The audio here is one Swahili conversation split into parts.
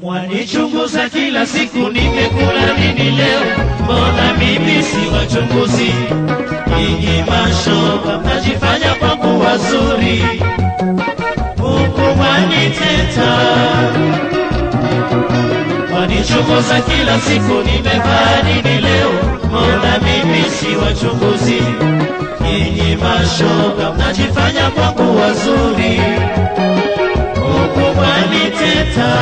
Mwanichunguza kila siku, nimekula nini leo? Mbona mimi si wachunguzi? Nyinyi mashoga mnajifanya kwangu wazuri, huku mwaniteta. Mwanichunguza kila siku, nimevaa nini leo? Mbona mimi si wachunguzi? Nyinyi mashoga mnajifanya kwangu wazuri, huku mwaniteta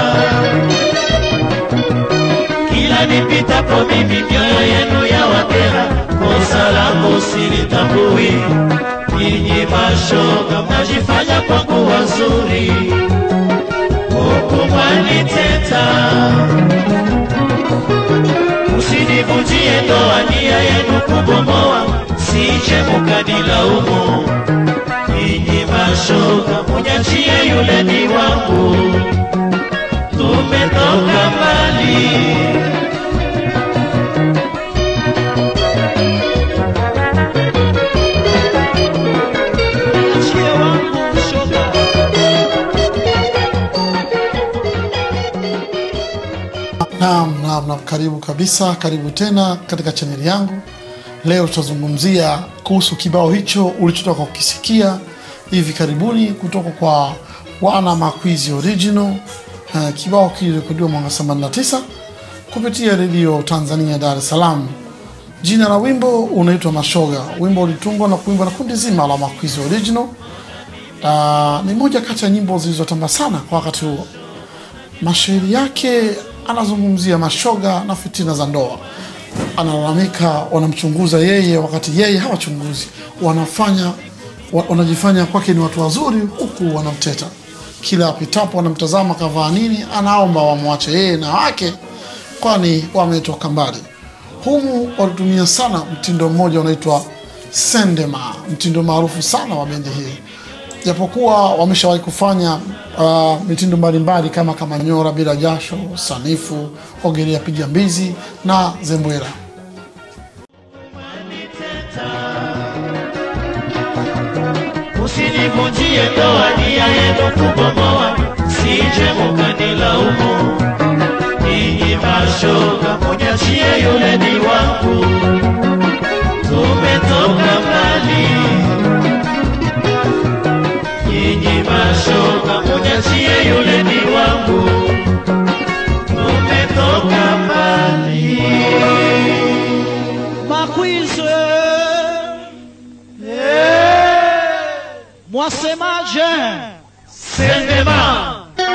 kila nipitapo mimi mioyo yenu ya wakera, kosa langu silitambui. Nyinyi mashoga mnajifanya kwangu wazuri, huku mwaniteta. Usinivunjie ndoa, nia yenu kubomoa, sije mukanilaumu. Nyinyi mashoga munyachie yule ni wangu, tumetoka mbali. Niachie wangu shoga. Naam, naam, naam, karibu kabisa, karibu tena katika chaneli yangu. Leo tutazungumzia kuhusu kibao hicho ulichotoka kukisikia hivi karibuni kutoka kwa wana Makwizi Original. Uh, kibao kilirekodiwa mwaka 89 kupitia redio Tanzania Dar es Salaam. Jina la wimbo unaitwa Mashoga. Wimbo ulitungwa na kuimbwa na kundi zima la Makwizi Original. Uh, ni moja kati ya nyimbo zilizotamba sana kwa wakati huo. Mashairi yake anazungumzia mashoga na fitina za ndoa. Analalamika wanamchunguza yeye wakati yeye hawachunguzi, wanafanya wa- wanajifanya kwake ni watu wazuri, huku wanamteta. Kila apitapo wanamtazama kavaa nini, anaomba wamwache yeye na wake, kwani wametoka mbali. Humu walitumia sana mtindo mmoja unaitwa sendema, mtindo maarufu sana wa bendi hii japokuwa wameshawahi kufanya uh, mitindo mbalimbali kama kama nyora bila jasho, sanifu, ogelea piga mbizi na zembwela. Usinivunjie ndoa, nia yenu kubomoa, sije mukanilaumu. Ninyi mashoga, munyachie yule ni wangu, tumetoka mbali. Ninyi mashoga, munyachie yule ni wangu, tumetoka mbali. Makwizwe, mwasemaje? Sendema.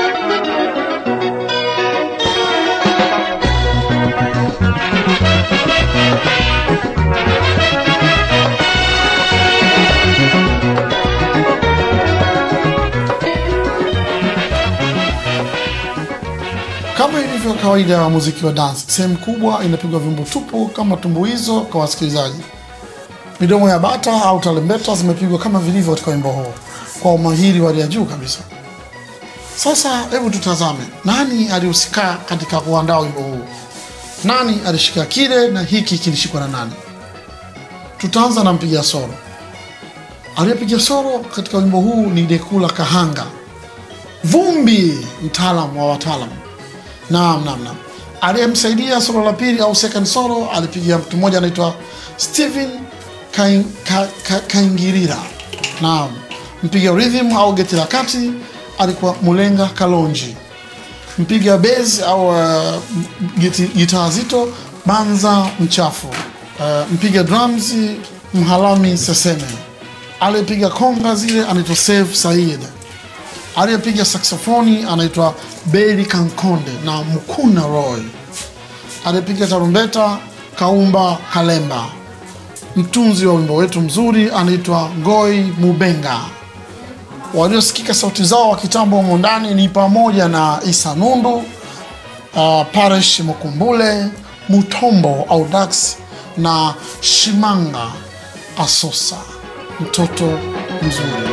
Kama ilivyo kawaida ya muziki wa dance, sehemu kubwa inapigwa vyombo tupu kama tumbuizo kwa wasikilizaji. Midomo ya bata au tarumbeta zimepigwa kama vilivyo katika wimbo huo kwa umahiri wa hali ya juu kabisa. Sasa hebu tutazame nani alihusika katika kuandaa wimbo huu, nani alishika kile na hiki kilishikwa na nani. Tutaanza na mpiga soro. Aliyepiga soro katika wimbo huu ni Dekula Kahanga, Vumbi, mtaalam wa wataalam. Naam, naam, naam. Aliyemsaidia solo la pili au second solo alipiga mtu mmoja anaitwa Steven Kain- Ka- Ka- Kaingirira. Naam. Mpiga rhythm au geti la kati alikuwa Mulenga Kalonji. Mpiga bass au uh, giti- gitaa zito Banza Mchafu. Uh, mpiga drums Mhalami Seseme. Aliyepiga konga zile anaitwa Save Said aliyepiga saksofoni anaitwa Beri Kankonde na Mkuna Roy. Aliyepiga tarumbeta Kaumba Kalemba. Mtunzi wa wimbo wetu mzuri anaitwa Ngoi Mubenga. Waliosikika sauti zao wa kitambo humo ndani ni pamoja na Isa Nundu, uh, Paresh Mukumbule, Mutombo au Dax na Shimanga Asosa, mtoto mzuri.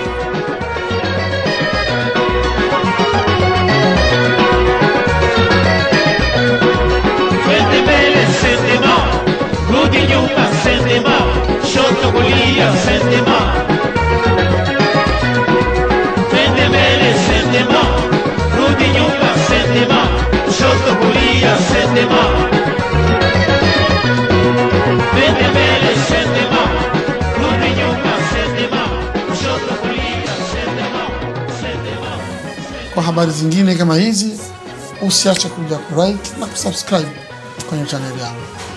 Twende mbele sendema, rudi nyuma sendema, shoto kulia sendema. Twende mbele sendema, rudi nyuma sendema, shoto habari zingine kama hizi, usiache kuja kulike na kusubscribe kwenye chaneli yangu.